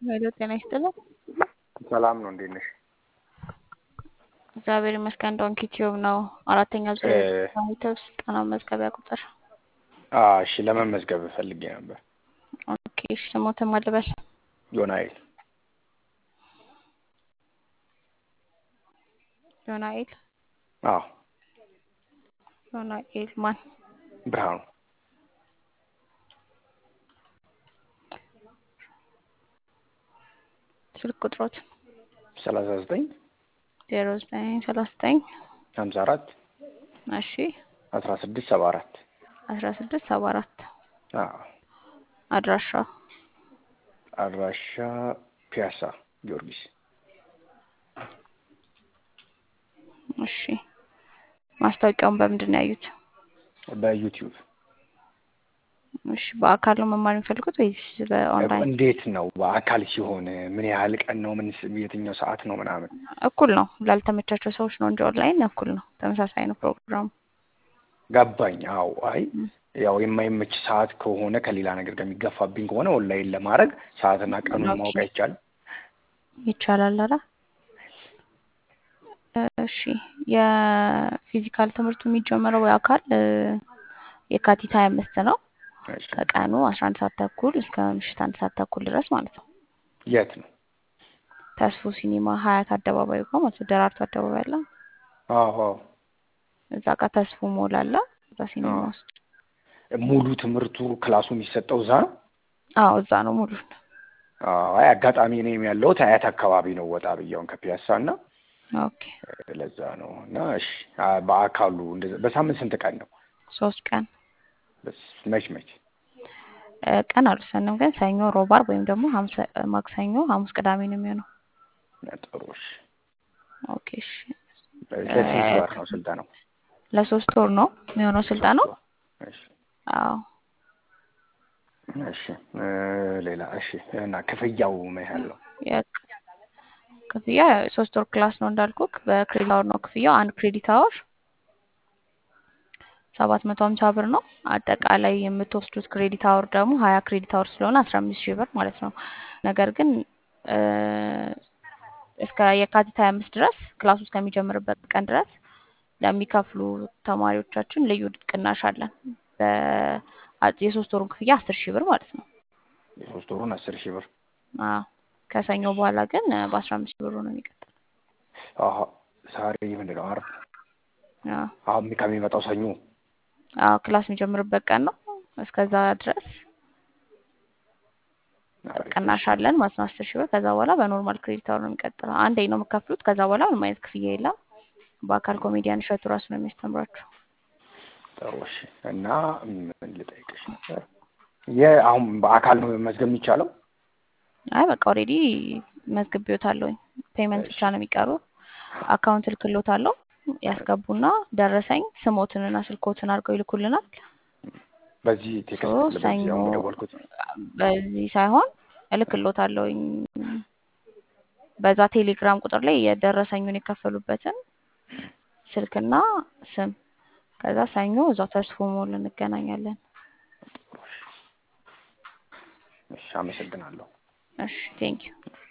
ሄሎ ጤና ይስጥልን። ሰላም ነው። እንዴት ነሽ? እግዚአብሔር ይመስገን። ዶንኪ ቲዩብ ነው። አራተኛ ዙር የዩቲዩብ ስልጠና መዝገቢያ ቁጥር። እሺ ለመመዝገብ ፈልጌ ነበር። ኦኬ እሺ፣ ስሞትን ማልበል ዮናኤል ዮናኤል አዎ፣ ዮናኤል ማን? ብርሃኑ ስልክ ቁጥሮት ሰላሳ ዘጠኝ ዜሮ ዘጠኝ ሰላሳ ዘጠኝ ሀምሳ አራት እሺ አስራ ስድስት ሰባ አራት አስራ ስድስት ሰባ አራት አዎ። አድራሻ አድራሻ ፒያሳ ጊዮርጊስ እሺ ማስታወቂያውን በምንድን ነው ያዩት? በዩቲዩብ እሺ በአካል ነው መማር የሚፈልጉት ወይስ በኦንላይን? እንዴት ነው በአካል ሲሆን ምን ያህል ቀን ነው? ምን የትኛው ሰዓት ነው ምናምን? እኩል ነው። ላልተመቻቸው ሰዎች ነው እንጂ ኦንላይን እኩል ነው። ተመሳሳይ ነው ፕሮግራሙ። ገባኝ። አዎ። አይ ያው የማይመች ሰዓት ከሆነ ከሌላ ነገር ጋር የሚገፋብኝ ከሆነ ኦንላይን ለማድረግ ሰዓትና ቀኑን ኦኬ። ማወቅ አይቻልም? ይቻላል። ኧረ እሺ የፊዚካል ትምህርቱ የሚጀመረው በአካል እ፣ የካቲት ሀያ አምስት ነው እሺ። ከቀኑ አስራ አንድ ሰዓት ተኩል እስከ ምሽት አንድ ሰዓት ተኩል ድረስ ማለት ነው። የት ነው? ተስፎ ሲኒማ ሀያት አደባባይ ጋር ማለት ነው። ደራርቱ አደባባይ አለ አዎ። አዎ። እዛ ጋር ተስፎ ሞል አለ እዛ ሲኒማ አዎ። ውስጥ። ሙሉ ትምህርቱ ክላሱ የሚሰጠው እዛ ነው? አዎ እዛ ነው ሙሉ አዎ። አይ አጋጣሚ እኔም ያለሁት አያት አካባቢ ነው ወጣ ብያውን ከፒያሳ እና ኦኬ ለዛ ነው እና እሺ አ፣ በአካሉ እንደዛ በሳምንት ስንት ቀን ነው? ሶስት ቀን በስ- መች መች? እ፣ ቀን አልወሰንም ግን ሰኞ፣ ሮብ፣ ዓርብ ወይም ደግሞ ሐምሰ ማክሰኞ፣ ሐሙስ፣ ቅዳሜ ነው የሚሆነው። ጥሩ እሺ። ኦኬ እሺ ለስንት ወር ነው ስልጠናው? ለሶስት ወር ነው የሚሆነው ስልጠናው። እሺ አዎ እሺ እ፣ ሌላ እሺ እና ክፍያው ምን ያህል ነው? የክ- ክፍያ ሶስት ወር ክላስ ነው እንዳልኩክ በክሬዲት አወር ነው ክፍያው። አንድ ክሬዲት አወር ሰባት መቶ ሀምሳ ብር ነው። አጠቃላይ የምትወስዱት ክሬዲት አወር ደግሞ ሀያ ክሬዲት አወር ስለሆነ አስራ አምስት ሺህ ብር ማለት ነው። ነገር ግን እ፣ እስከ የካቲት ሀያ አምስት ድረስ ክላሱ እስከሚጀምርበት ቀን ድረስ ለሚከፍሉ ተማሪዎቻችን ልዩ ቅናሽ አለን። በ- የሶስት ወሩን ክፍያ አስር ሺህ ብር ማለት ነው። የሶስት ወሩን አስር ሺህ ብር አዎ ከሰኞ በኋላ ግን በአስራ አምስት ሺህ ብሩ ነው የሚቀጥለው። አሀ ዛሬ ምንድን ነው? ዓርብ አዎ አሁን ከሚመጣው ሰኞ አዎ ክላስ የሚጀምርበት ቀን ነው። እስከዛ ድረስ አሪፍ። ቅናሽ አለን ማለት ነው አስር ሺህ ብር። ከዛ በኋላ በኖርማል ክሬዲት አወር ነው የሚቀጥለው። አንዴ ነው የምከፍሉት። ከዛ በኋላ ምንም አይነት ክፍያ የለም። በአካል ኮሜዲያን እሸቱ ራሱ ነው የሚያስተምራችሁ። ጥሩ እሺ። እና ምን ልጠይቅሽ ነበር? የ አሁን በአካል ነው መመዝገብ የሚቻለው? አይ በቃ ኦልሬዲ መዝግቤዎታለሁኝ። ፔመንት ብቻ ነው የሚቀሩ። አካውንት እልክሎታለሁ። ያስገቡና ደረሰኝ ስሞትንና ስልኮትን አድርገው ይልኩልናል። በዚህ ሶ ቴክስት በዚህ ሰኞ አሁን በደወልኩት በዚህ ሳይሆን እልክሎታለሁኝ በዛ ቴሌግራም ቁጥር ላይ የደረሰኙን የከፈሉበትን ስልክና ስም። ከዛ ሰኞ እዛው ተስፎ ሞል እንገናኛለን። እሺ፣ አመሰግናለሁ። እሺ ቴንኪዩ